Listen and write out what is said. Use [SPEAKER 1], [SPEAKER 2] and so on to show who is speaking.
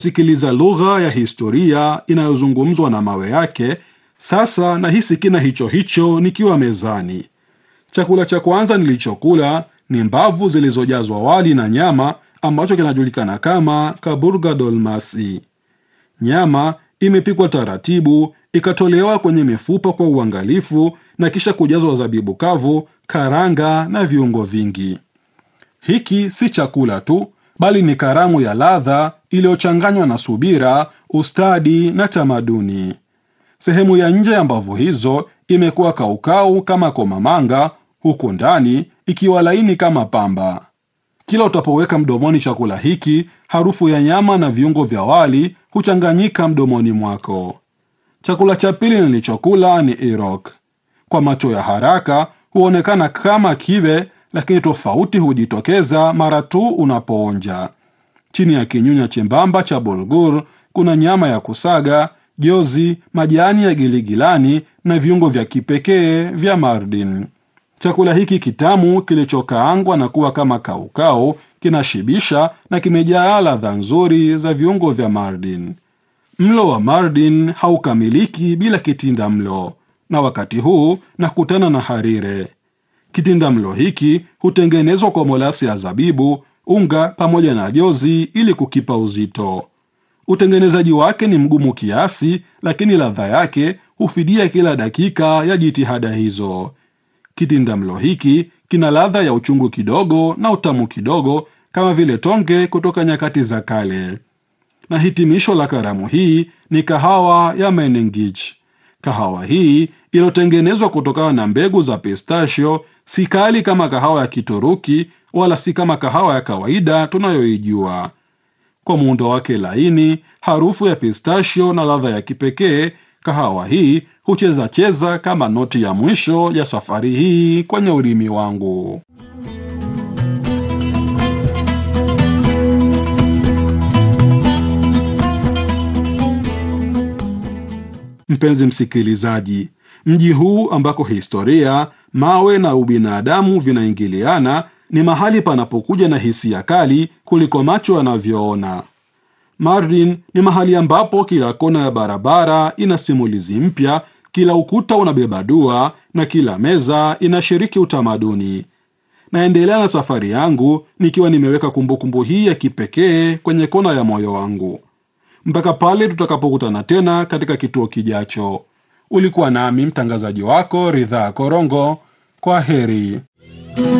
[SPEAKER 1] sikiliza lugha ya historia inayozungumzwa na mawe yake. Sasa nahisi kina hicho hicho nikiwa mezani. Chakula cha kwanza nilichokula ni mbavu zilizojazwa wali na nyama, ambacho kinajulikana kama kaburga dolmasi. Nyama imepikwa taratibu, ikatolewa kwenye mifupa kwa uangalifu na kisha kujazwa zabibu kavu, karanga na viungo vingi. Hiki si chakula tu, bali ni karamu ya ladha iliyochanganywa na subira, ustadi na tamaduni. Sehemu ya nje ya mbavu hizo imekuwa kaukau kama komamanga, huku ndani ikiwa laini kama pamba. Kila utapoweka mdomoni chakula hiki, harufu ya nyama na viungo vya wali huchanganyika mdomoni mwako. Chakula cha pili nilichokula ni irok. Kwa macho ya haraka huonekana kama kibe, lakini tofauti hujitokeza mara tu unapoonja. Chini ya kinyunya chembamba cha bulgur kuna nyama ya kusaga, jozi, majani ya giligilani na viungo vya kipekee vya Mardin. Chakula hiki kitamu kilichokaangwa na kuwa kama kaukau kinashibisha na kimejaa ladha nzuri za viungo vya Mardin. Mlo wa Mardin haukamiliki bila kitinda mlo, na wakati huu nakutana na harire. Kitinda mlo hiki hutengenezwa kwa molasi ya zabibu, unga pamoja na jozi ili kukipa uzito. Utengenezaji wake ni mgumu kiasi, lakini ladha yake hufidia kila dakika ya jitihada hizo. Kitinda mlo hiki kina ladha ya uchungu kidogo na utamu kidogo, kama vile tonge kutoka nyakati za kale. Na hitimisho la karamu hii ni kahawa ya Menengich. Kahawa hii iliyotengenezwa kutokana na mbegu za pistachio, si kali kama kahawa ya Kituruki wala si kama kahawa ya kawaida tunayoijua. Kwa muundo wake laini, harufu ya pistachio na ladha ya kipekee, kahawa hii hucheza cheza kama noti ya mwisho ya safari hii kwenye ulimi wangu. Mpenzi msikilizaji, mji huu ambako historia, mawe na ubinadamu vinaingiliana ni mahali panapokuja na hisia kali kuliko macho yanavyoona. Mardin ni mahali ambapo kila kona ya barabara ina simulizi mpya, kila ukuta unabeba dua na kila meza inashiriki utamaduni. Naendelea na safari yangu nikiwa nimeweka kumbukumbu hii ya kipekee kwenye kona ya moyo wangu mpaka pale tutakapokutana tena katika kituo kijacho. Ulikuwa nami mtangazaji wako Ridhaa Korongo. Kwa heri.